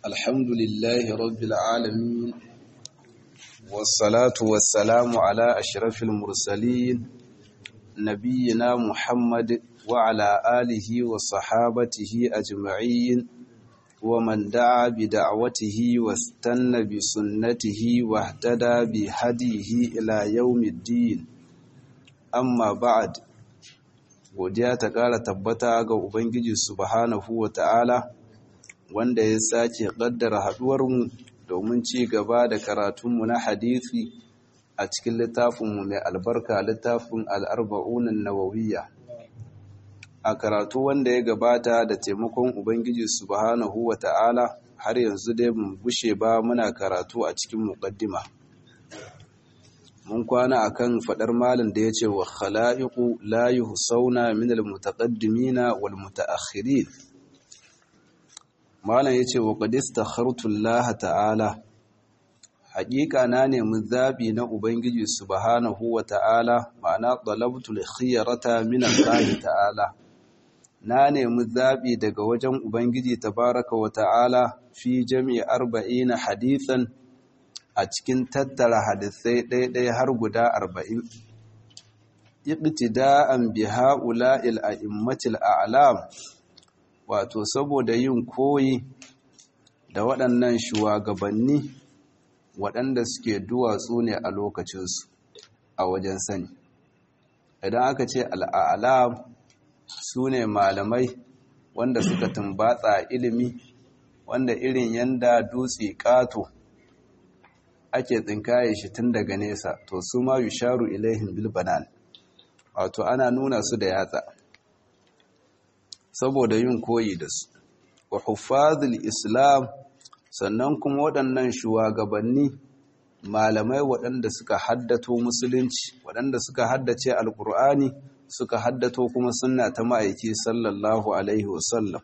الحمد لله رب العالمين والصلاة والسلام على أشرف المرسلين نبينا محمد وعلى آله وصحابته أجمعين ومن دعا بدعوته واستنى بسنته واهتدى بهديه إلى يوم الدين أما بعد godiya ta ƙara tabbata ga Ubangiji subhanahu wa ta'ala wanda ya sake ƙaddara haɗuwarmu domin ci gaba da karatunmu na hadithi a cikin littafinmu mai albarka littafin al'arba'unan nawawiyya. A karatu wanda ya gabata da taimakon Ubangiji subhanahu wa ta'ala har yanzu dai mun bushe ba muna karatu a cikin muƙaddima. mun kwana akan fadar malin da yace wa khala'iqu la yuhsauna min almutaqaddimina wal mutaakhirin malan yace wa qad istakhartu Allah ta'ala haqiqa na nemi zabi na ubangiji subhanahu wa ta'ala ma'ana talabtu al-khiyarata min Allah ta'ala na nemi zabi daga wajen ubangiji tabaraka wa ta'ala fi jami'i 40 hadithan a cikin tattara hadisai ɗaiɗai har guda arba'in iqtida'an bi ha'ula'il a'immatil a'lam wato saboda yin koyi da waɗannan shugabanni waɗanda suke duwatsu ne a lokacinsu a wajen sani idan aka ce al'alam su ne malamai wanda suka tumbatsa ilimi wanda irin yanda dutse ƙato ake tsinkaye shi tun daga nesa to su ma yusharu ilaihim bil banan wato ana nuna su da yatsa saboda yin koyi da su wa huffazul islam sannan kuma waɗannan shugabanni malamai waɗanda suka haddato musulunci waɗanda suka haddace alkur'ani suka haddato kuma sunna ta ma'aiki sallallahu alaihi wasallam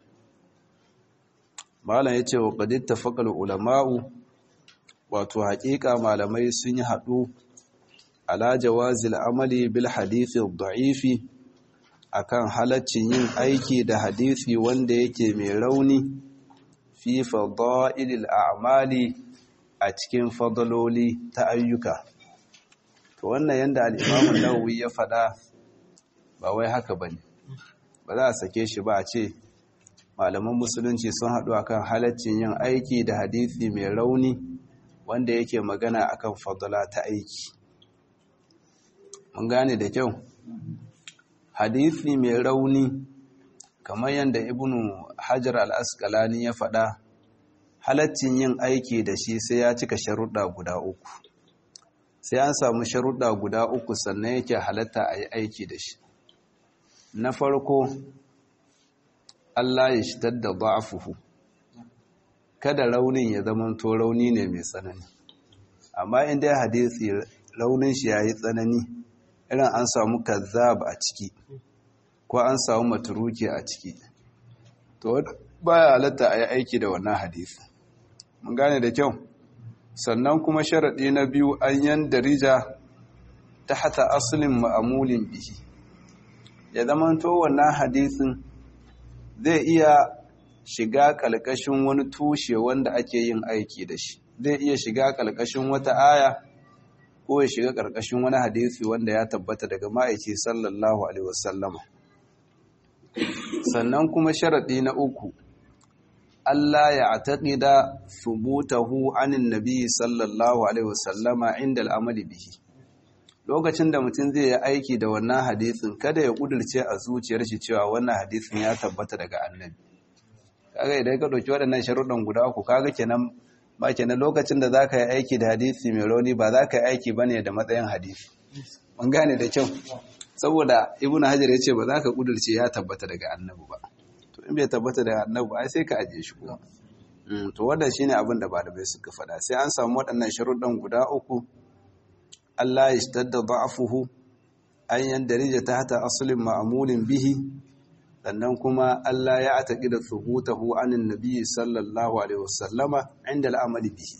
malam yace wa qad ittafaqa ulama'u wato haƙiƙa malamai sun yi haɗu ala jawazil amali bil hadithi da'ifi akan halaccin yin aiki da hadithi wanda yake mai rauni fi fadailil a'mali a cikin fadaloli ta ayyuka to wannan yanda al-Imam an-Nawawi ya faɗa ba wai haka bane ba za a sake shi ba a ce malaman musulunci sun haɗu akan halaccin yin aiki da hadithi mai rauni wanda yake magana akan fadala ta aiki mun gane da kyau hadisi mai rauni kamar yadda ibnu hajar al-asqalani ya faɗa halaccin yin aiki da shi sai ya cika sharuɗa guda uku sai an samu sharuɗa guda uku sannan yake halatta a yi aiki da shi na farko Allah ya shitar da ba'afuhu kada raunin ya zamanto rauni ne mai tsanani amma inda ya hadisi raunin shi ya yi tsanani irin an samu kazzab a ciki ko an samu maturuki a ciki to baya halatta a yi aiki da wannan hadisi mun gane da kyau sannan kuma sharaɗi na biyu an yan darija ta hata asalin ma'amulin bihi ya zamanto wannan hadisin zai iya shiga ƙalƙashin wani tushe wanda ake yin aiki da shi zai iya shiga ƙalƙashin wata aya ko ya shiga ƙarƙashin wani hadisi wanda ya tabbata daga ma'aiki sallallahu alaihi wasallama sannan kuma sharaɗi na uku Allah ya taƙida subutahu anin nabi sallallahu alaihi wasallama inda al'amali bihi lokacin da mutum zai yi aiki da wannan hadisin kada ya ƙudurce a zuciyar shi cewa wannan hadisin ya tabbata daga annabi kaga idan ka ɗauki waɗannan sharuɗan guda uku kaga kenan ba kenan lokacin da za ka yi aiki da hadisi mai rauni ba za ka yi aiki ba ne da matsayin hadisi mun gane da kyau saboda ibnu hajar ya ce ba za ka ƙudurce ya tabbata daga annabi ba to in bai tabbata daga annabi ai sai ka ajiye shi kuma to wannan shine abin da malamai suka faɗa sai an samu waɗannan sharuɗan guda uku Allah ya shtadda da'afuhu an yandarija tahta aslin ma'mulin bihi sannan kuma Allah ya ataki da thubutahu anin nabi sallallahu alaihi wasallama inda al'amali bihi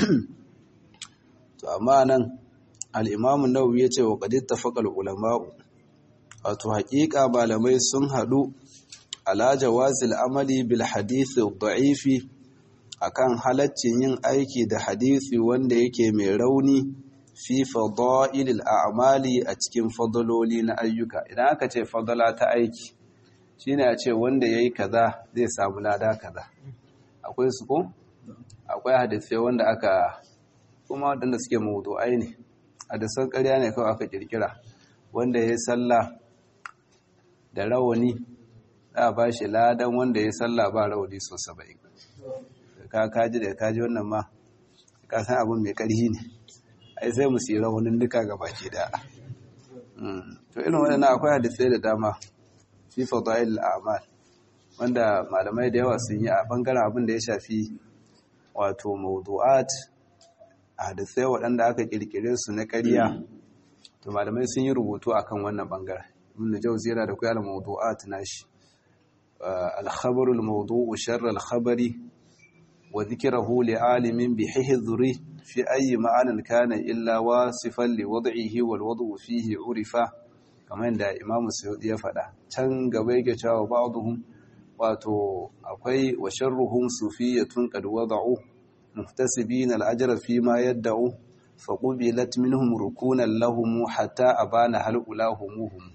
to amma nan al-imam an-nawawi yace wa qad ittafaqa al-ulama'u wato haƙiƙa malamai sun haɗu ala jawazil amali bil hadith da'ifi akan halaccin yin aiki da hadisi wanda yake mai rauni fi fadailil a'mali a cikin fadaloli na ayyuka idan aka ce fadala ta aiki shine a ce wanda yayi kaza zai samu lada kaza akwai su ko akwai hadisai wanda aka kuma wadanda suke mawdu'ai ne hadisan ƙarya ne kawai aka kirkira wanda yayi sallah da rawani za a ba shi ladan wanda yayi sallah ba rawani so 70 ka kaji da kaji wannan ma ka san abin mai ƙarhi ne ai sai mu sira wani duka ga baki da to irin waɗannan akwai hadisai da dama fi fadail al'amal wanda malamai da yawa sun yi a bangaren abin da ya shafi wato mawdu'at hadisai waɗanda aka kirkire su na ƙarya to malamai sun yi rubutu akan wannan bangaren ibn jawzi yana da kuyar mawdu'at nashi al-khabarul mawdu'u sharr al-khabari wa dhikrahu li'alimin bi hihzuri في أي معنى كان إلا واصفا لوضعه والوضع فيه عرفا كما عند إمام السيودي يفعل can gaba yake cewa ba'dhum wato akwai wa sharruhum sufiyatun qad wada'u muhtasibin al-ajra fi ma yad'u fa qubilat minhum rukunan lahum hatta abana hal ulahumuhum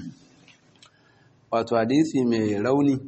wato hadisi mai rauni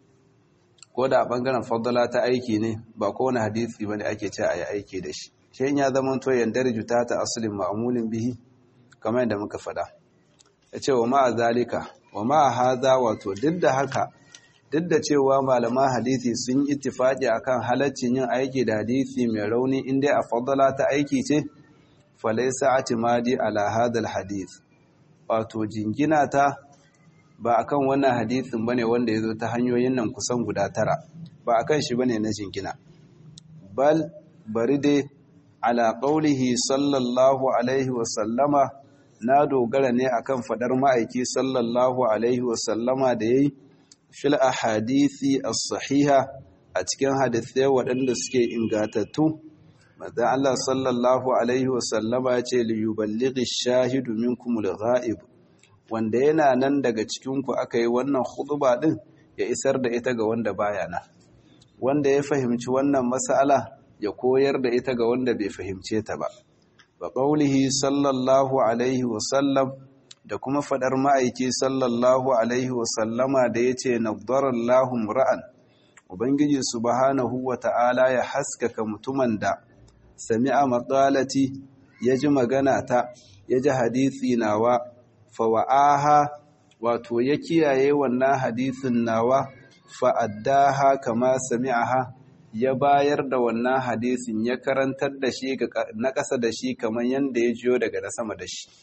ko da bangaren fadala ta aiki ne ba kowane hadisi bane ake ce a yi aiki da shi shi ya zama to yandarju ta ta asalin ma'amulin bihi kamar yadda muka faɗa ya ce wa ma'a zalika wa ma'a haza wato duk da haka duk da cewa malaman hadisi sun yi ittifaqi akan halaccin yin aiki da hadisi mai rauni inda a fadala ta aiki ce falaysa atimadi ala hadal hadith wato jingina ta ba akan wannan hadisin bane wanda yazo ta hanyoyin nan kusan guda tara ba akan shi bane na jingina bal bari dai ala qaulihi sallallahu alaihi wa sallama na dogara ne akan fadar ma'aiki sallallahu alaihi wa sallama da yayi fil ahadisi as-sahiha a cikin hadisai waɗanda suke ingatattu manzo Allah sallallahu alaihi wa sallama ya ce li yuballighi ash-shahidu minkum al-ghaib wanda yana nan daga cikin ku aka yi wannan khutba din ya isar da ita ga wanda baya nan wanda ya fahimci wannan mas'ala ya koyar da ita ga wanda bai fahimce ta ba wa qaulihi sallallahu alaihi wa sallam da kuma fadar ma'aiki sallallahu alaihi wa sallama da yace nadarallahu ra'an ubangiji subhanahu wa ta'ala ya haskaka mutumin da sami'a maqalati yaji magana ta yaji hadisi nawa fa wa'aha wato ya kiyaye wannan hadisin nawa fa addaha kama sami'aha ya bayar da wannan hadisin ya karantar da shi na ƙasa da shi kamar yadda ya jiyo daga na sama da shi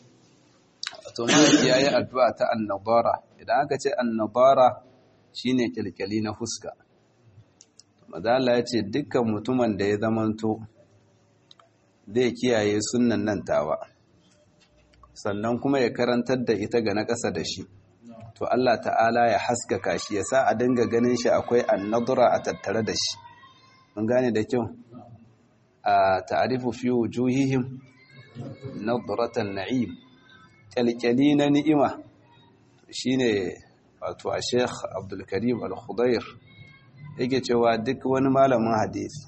to malaki yayi addu'a ta annabara idan aka ce annabara shine kilkali na fuska madalla ya ce dukkan mutumin da ya zamanto zai kiyaye sunnan nan tawa sannan kuma ya karantar da ita ga na ƙasa da shi to Allah ta'ala ya haskaka shi ya sa a dinga ganin shi akwai annadura a tattare da shi mun gane da kyau a ta'arifu fi wujuhihim nadratan na'im kyalkyali na ni'ima shine wato a Sheikh Abdul Karim Al-Khudair yake cewa duk wani malamin hadisi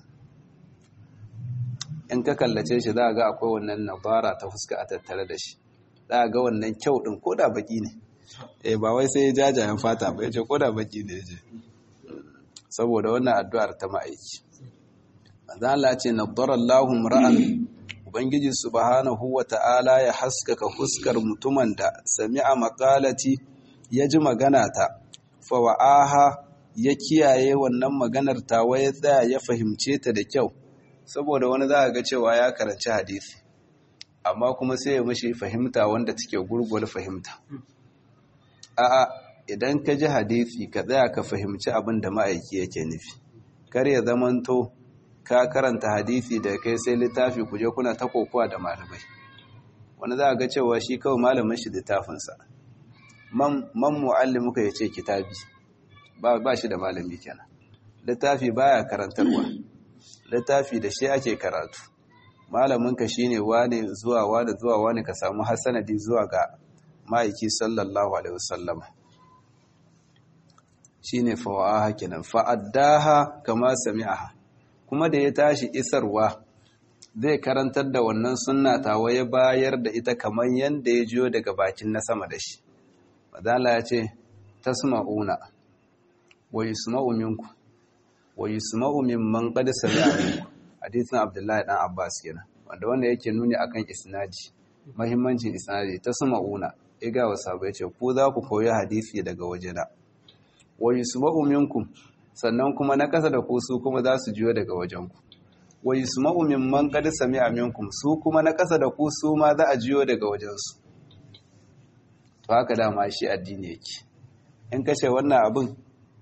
in ka kallace shi za ga akwai wannan nadara ta fuska a tattare da shi za ga wannan kyau din koda baki ne eh ba wai sai jajayen fata ba yace koda baki ne yace saboda wannan addu'ar ta ma'aiki manzo Allah ce nadarallahu ra'an ubangiji subhanahu wata'ala ya haskaka fuskar mutumin da sami'a maqalati ya ji magana ta fa wa'aha ya kiyaye wannan maganar ta ya tsaya ya fahimce ta da kyau saboda wani za ga cewa ya karanci hadisi amma kuma sai ya mishi fahimta wanda take gurgur fahimta a'a idan ka ji hadisi ka tsaya ka fahimci abin da ma'aiki yake nufi kar ya zamanto ka karanta hadisi da kai sai littafi ku je kuna ta kokowa da malamai wani za ga cewa shi kawai malamin shi littafinsa man mu'allimuka ya ce kitabi ba shi da malami kenan littafi baya karantarwa littafi da shi ake karatu malaminka shine wane zuwa wane zuwa wane ka samu hasanadi zuwa ga ma'aiki sallallahu alaihi wasallam shine fawa'aha kenan fa'addaha kama sami'aha kuma da ya tashi isarwa zai karantar da wannan sunna tawa ya bayar da ita kamar yadda ya jiyo daga bakin na sama da shi madala ya ce tasma'una wa yusma'u minku wa yusma'u mimman qad sami'a minku hadisin Abdullahi dan Abbas kenan wanda wanda yake nuni akan isnadi muhimmancin isnadi tasma'una iga wa sabai ce ku za ku koyi hadisi daga wajena wa yusma'u minkum sannan kuma na kasa da ku su kuma za su jiyo daga wajenku wa yusma'u mimman qad sami'a minkum su kuma na kasa da ku su ma za a jiyo daga wajensu to haka dama shi addini yake in kace wannan abin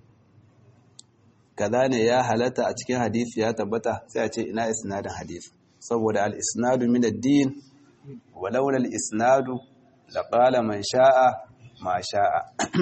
kaza ne ya halatta a cikin hadisi ya tabbata sai a ce ina isnadin hadisi saboda al-isnadu min ad-din wa laula al-isnadu laqala man sha'a ma sha'a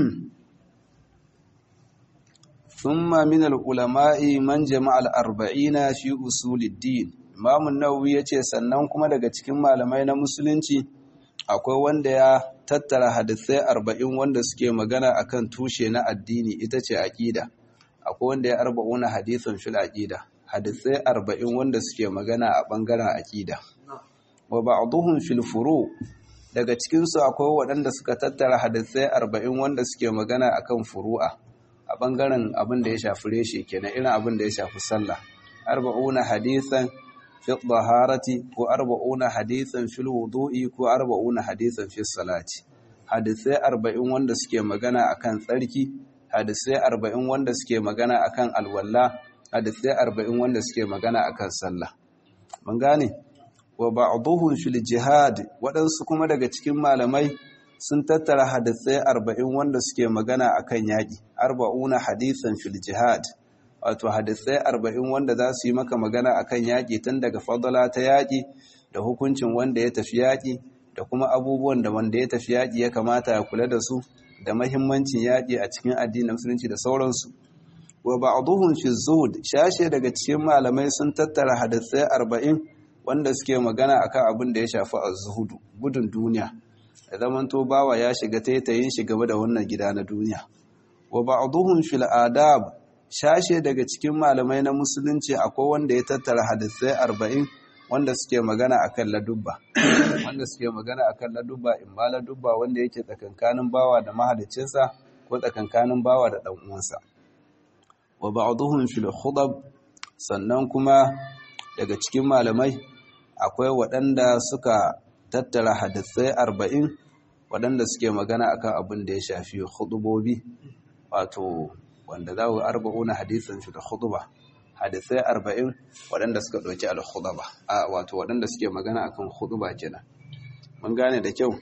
thumma min al-ulama'i man jama'a al-arba'ina fi usul ad-din imam an-nawawi yace sannan kuma daga cikin malamai na musulunci akwai wanda ya tattara hadisai 40 wanda suke magana akan tushe na addini ita ce aqida akwai wanda ya arba'una hadisin fil aqida hadisai arba'in wanda suke magana a bangaren aqida wa ba'dhum fil furu daga cikin su akwai waɗanda suka tattara hadisai arba'in wanda suke magana akan furu'a a bangaren abin da ya shafi reshe kenan irin abin da ya shafi sallah arba'una hadisan fi taharati ko arba'una hadisan fil wudu'i ko arba'una hadisan fi salati hadisai arba'in wanda suke magana akan tsarki hadisai arba'in wanda suke magana akan alwalla hadisai arba'in wanda suke magana akan sallah mun gane wa ba'dhuhum fil jihad waɗansu kuma daga cikin malamai sun tattara hadisai arba'in wanda suke magana akan yaƙi arba'una hadisan fil jihad wato hadisai arba'in wanda za su yi maka magana akan yaƙi tun daga fadala ta yaƙi da hukuncin wanda ya tafi yaƙi da kuma abubuwan da wanda ya tafi yaƙi ya kamata ya kula da su da mahimmancin yaƙi a cikin addinin musulunci da sauransu wa ba'dhum fi zuhud shashe daga cikin malamai sun tattara hadisai arba'in wanda suke magana akan abin da ya shafi az-zuhudu gudun duniya da zamanto bawa ya shiga taitayin shi gaba da wannan gida na duniya wa ba'dhum fil adab shashe daga cikin malamai na musulunci akwai wanda ya tattara hadisai arba'in wanda suke magana akan ladubba wanda suke magana akan ladubba in ba ladubba wanda yake tsakankanin bawa da mahalicinsa ko tsakankanin bawa da dan uwansa wa ba'dhum fil khudab sannan kuma daga cikin malamai akwai waɗanda suka tattara hadisai arba'in waɗanda suke magana akan abin da ya shafi khudubobi wato wanda za ku arba'una hadisan shi da khutuba hadisai arba'in waɗanda suka ɗauki al-khutba a wato waɗanda suke magana akan khutba kenan mun gane da kyau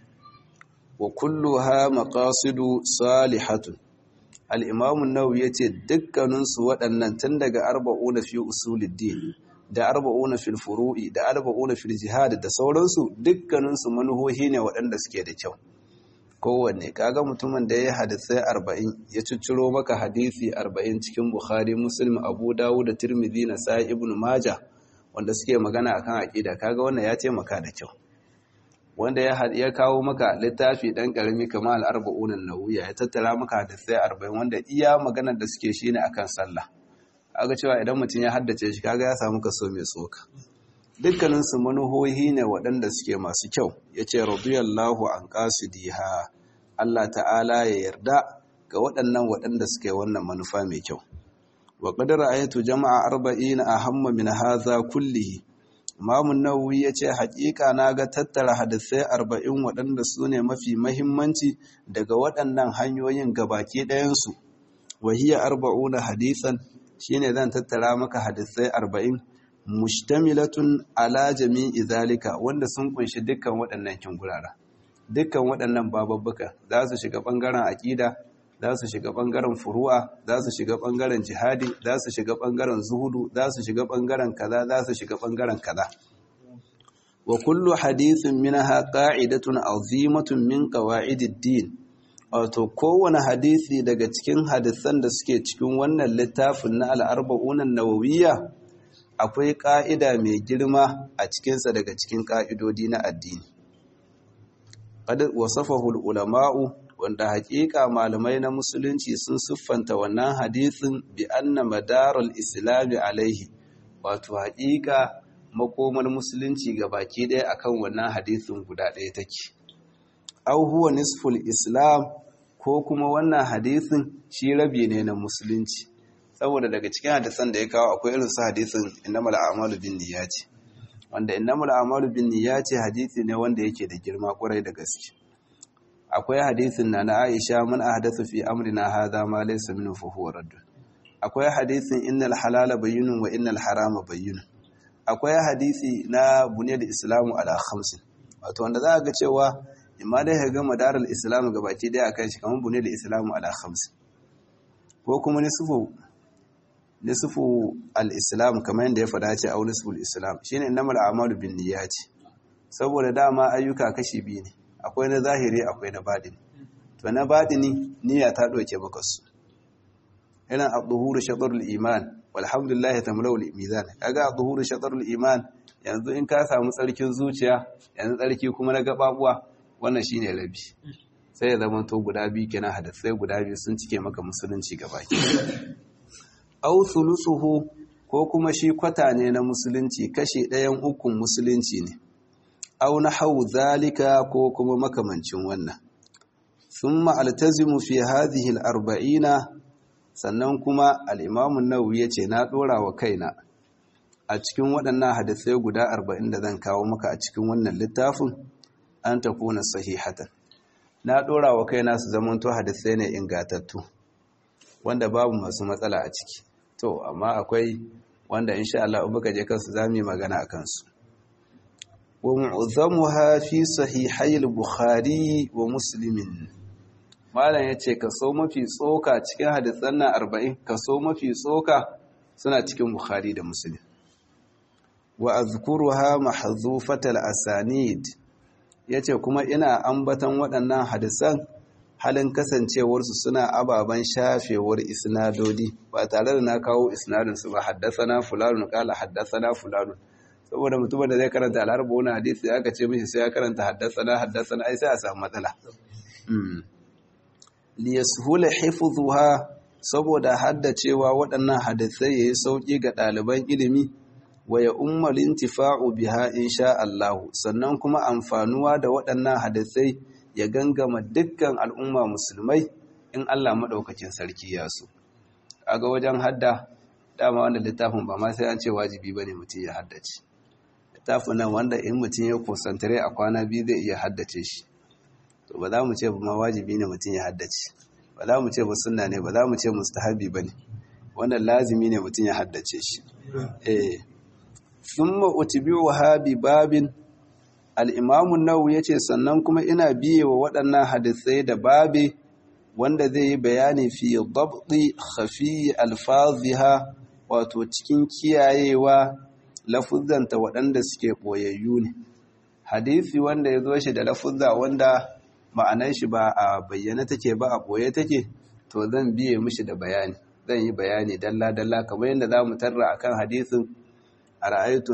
wa kulluha maqasidu salihatun al-imam an-nawawi yace dukkanin su waɗannan tun daga arba'una fi usuluddin da arba'una fil furu'i da arba'una fil jihad da sauransu dukkanin su manuhohi ne waɗanda suke da kyau kowanne kaga mutumin da ya hadisai arba'in ya cicciro maka hadisi arba'in cikin bukhari muslim abu dawud da tirmidhi na sa'i ibn maja wanda suke magana akan aqida kaga wannan ya taimaka da kyau wanda ya ya kawo maka littafi dan karami kamar al-arba'un an-nawawiyya ya tattara maka hadisai arba'in wanda iya maganar da suke shine akan sallah kaga cewa idan mutum ya haddace shi kaga ya samu kaso mai tsoka dukkanin su manuhohi ne waɗanda suke masu kyau yace radiyallahu an qasidiha Allah ta'ala ya yarda ga waɗannan waɗanda suke wannan manufa mai kyau wa qad ra'aytu jama'a arba'ina ahamma min hadha kullihi Imam Nawawi yace haƙiƙa na ga tattara hadisai arba'in waɗanda su ne mafi mahimmanci daga waɗannan hanyoyin gabaki ɗayansu wa hiya arba'una hadisan shine zan tattara maka hadisai arba'in mushtamilatun ala jami'i zalika wanda sun kunshi dukkan waɗannan kingurara dukkan waɗannan bababbuka za su shiga ɓangaren aƙida za su shiga ɓangaren furu'a za su shiga ɓangaren jihadi za su shiga ɓangaren zuhudu za su shiga ɓangaren kaza za su shiga ɓangaren kaza wa kullu hadithin minha qa'idatun azimatun min qawa'idid din wato kowane hadisi daga cikin hadisan da suke cikin wannan littafin na al-arba'un an-nawawiyya akwai ƙa'ida mai girma a cikinsa daga cikin ƙa'idodi na addini qad wasafahu ulama'u wanda haƙiƙa malamai na musulunci sun siffanta wannan hadisin bi anna madarul islami alaihi wato haƙiƙa makomar musulunci ga baki ɗaya akan wannan hadisin guda ɗaya take au huwa nisful islam ko kuma wannan hadisin shi rabi ne na musulunci saboda daga cikin hadisan da ya kawo akwai irin su hadisin innamal a'malu bin niyyati wanda innamal a'malu bin niyyati hadisi ne wanda yake da girma kwarai da gaske akwai hadisin na na Aisha man ahdathu fi amrina hadha ma laysa minhu fa huwa radd akwai hadisin innal halala bayyinun wa innal harama bayyinun akwai hadisi na buniyar islamu ala khamsin wato wanda za ga cewa imma dai ka ga madarar islamu gabaki daya akan shi kamar buniyar islamu ala khamsin ko kuma nisfu nisfu al-islam kamar yadda ya fada ce au nisfu al-islam shine innamal a'malu bin niyyati saboda dama ayyuka kashi biyu ne akwai na zahiri akwai na badini to na badini niyya ta doke maka su irin ad-duhuru shatrul iman walhamdulillah tamlau al-mizan kaga ad-duhuru shatrul iman yanzu in ka samu tsarkin zuciya yanzu tsarki kuma na gababuwa wannan shine rabi sai ya zama to guda biyu kenan hadisai guda biyu sun cike maka musulunci gabaki au thuluthuhu ko kuma shi kwata ne na musulunci kashi ɗayan ukun musulunci ne au nahwu zalika ko kuma makamancin wannan thumma altazimu fi hadhihi al-arba'ina sannan kuma al-imam an-nawawi yace na dora wa kaina a cikin waɗannan hadisai guda 40 da zan kawo maka a cikin wannan littafin an takuna sahihatan na dora wa kaina su zamanto hadisai ne ingatattu wanda babu masu matsala a ciki to amma akwai wanda insha Allah in baka je kansu zamu yi magana akan su wa mu'azzamuha fi sahihai al-bukhari wa muslim malam yace kaso mafi tsoka cikin hadisan nan 40 kaso mafi tsoka suna cikin bukhari da muslim wa azkuruha mahzufatal asanid yace kuma ina ambatan waɗannan hadisan halin kasancewarsu suna ababen shafewar isnadodi ba tare da na kawo isnadinsu ba haddasana fulanun kala haddasana fulanun saboda mutumin da zai karanta al'arba wani hadisi aka ce mishi sai ya karanta haddasana haddasana ai sai a samu matsala liyashula hifdhuha saboda haddacewa waɗannan hadisai yayi sauki ga ɗaliban ilimi wa ya ummal intifa'u biha insha Allah sannan kuma amfanuwa da waɗannan hadisai ya gangama dukkan al'umma musulmai in Allah maɗaukacin sarki ya so. Aga wajen hadda dama wanda littafin ba ma sai an ce wajibi ba ne mutum ya haddace. Littafin nan wanda in mutum ya kusantare a kwana biyu zai iya haddace shi. To ba za mu ce ba ma wajibi ne mutum ya haddace. Ba za mu ce ba sunna ne ba za mu ce mustahabi ba ne. Wannan lazimi ne mutum ya haddace shi. Eh. Summa utbi'uha bi babin al'imamun nau ya ce sannan kuma ina biye wa waɗannan hadisai da babe wanda zai yi bayani fi dabdi khafi alfaziha wato cikin kiyayewa lafuzanta waɗanda suke ɓoyayyu ne hadisi wanda ya zo shi da lafuzza wanda ma'anar shi ba a bayyana take ba a ɓoye take to zan biye mishi da bayani zan yi bayani dalla-dalla kamar yadda za mu tarra akan hadisin a ra'aytu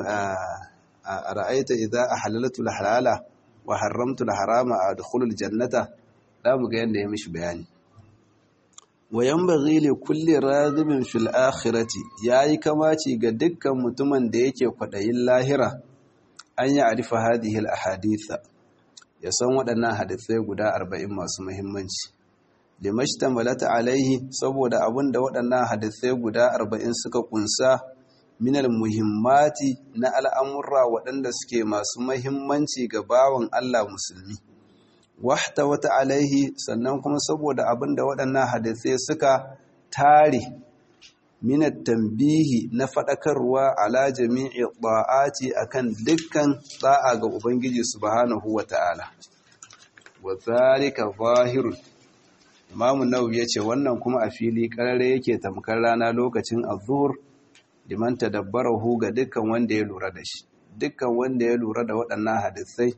a ra'aita idza ahlaltu al-halala wa haramtu al-harama adkhulu al-jannata zamu ga yanda ya mishi bayani wa yanbaghi li kulli raghibin fil akhirati yayi kamaci ga dukkan mutumin da yake kwadayin lahira an ya arifa hadhihi al-ahaditha ya san waɗannan hadisai guda 40 masu muhimmanci limashtamalat alaihi saboda abinda waɗannan hadisai guda 40 suka kunsa minal muhimmati na al'amurra waɗanda suke masu mahimmanci ga bawan Allah musulmi. Wahta wata alaihi sannan kuma saboda abin da waɗannan hadisai suka tare minat tambihi na faɗakarwa ala jami'i ɗa'ati a kan dukkan ɗa'a ga Ubangiji subhanahu wa ta'ala. Wa zalika zahirun. Imamu Nawawi ya ce wannan kuma a fili ƙarare yake tamkar rana lokacin azur liman tadabbarahu ga dukkan wanda ya lura da shi dukkan wanda ya lura da waɗannan hadisai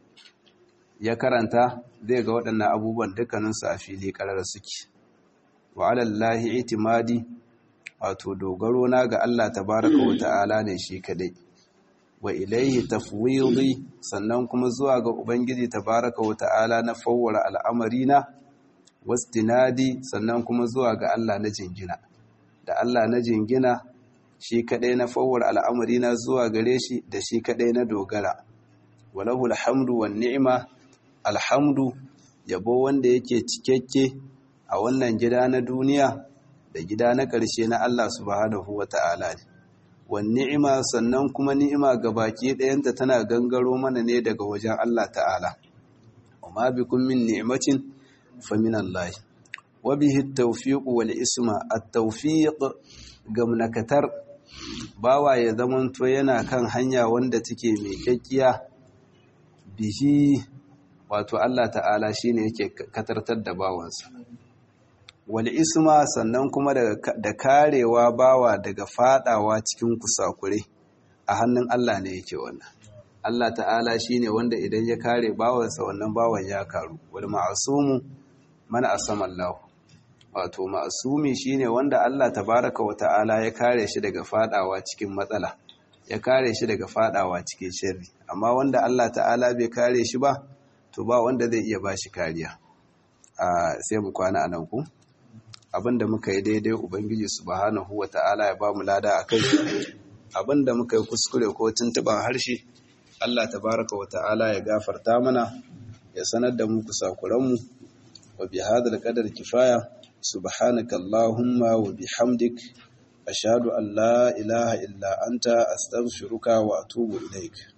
ya karanta zai ga waɗannan abubuwan dukkaninsu a fili ƙarar suke wa alallahi itimadi wato dogaro na ga Allah tabaraka wa ta'ala ne shi kadai wa ilaihi tafwidi sannan kuma zuwa ga ubangiji tabaraka wa ta'ala na fawwara al'amarina wastinadi sannan kuma zuwa ga Allah na jingina da Allah na jingina shi kadai na fawwar al'amari na zuwa gare shi da shi kadai na dogara walahu alhamdu wan ni'ma alhamdu yabo wanda yake cikakke a wannan gida na duniya da gida na ƙarshe na Allah subhanahu wata'ala ne wan ni'ima sannan kuma ni'ima baki ɗayanta tana gangaro mana ne daga wajen Allah ta'ala wa ma bikum min ni'matin fa min Allah wa bihi at-tawfiq wal isma at-tawfiq gamnakatar bawa ya zamanto yana kan hanya wanda take mai kyakkiya bihi wato Allah ta'ala shine yake katartar da bawansa wal isma sannan kuma da karewa bawa daga fadawa cikin kusakure a hannun Allah ne yake wannan Allah ta'ala shine wanda idan ya kare bawansa wannan bawan ya karu wal ma'sumu man asama Allah wato ma'sumi shine wanda Allah tabaraka wa ta'ala ya kare shi daga fadawa cikin matsala ya kare shi daga fadawa cikin sharri amma wanda Allah ta'ala bai kare shi ba to ba wanda zai iya bashi kariya a sai mu kwana anan ku abinda muka yi daidai ubangiji subhanahu wata'ala ya bamu lada akai abinda muka yi kuskure ko tuntuban harshe Allah tabaraka wata'ala ya gafarta mana ya sanar da mu kusakuran mu wa bi hadal qadar kifaya subhanaka allahumma wa bihamdik ashhadu an la ilaha illa anta astaghfiruka wa atubu ilaik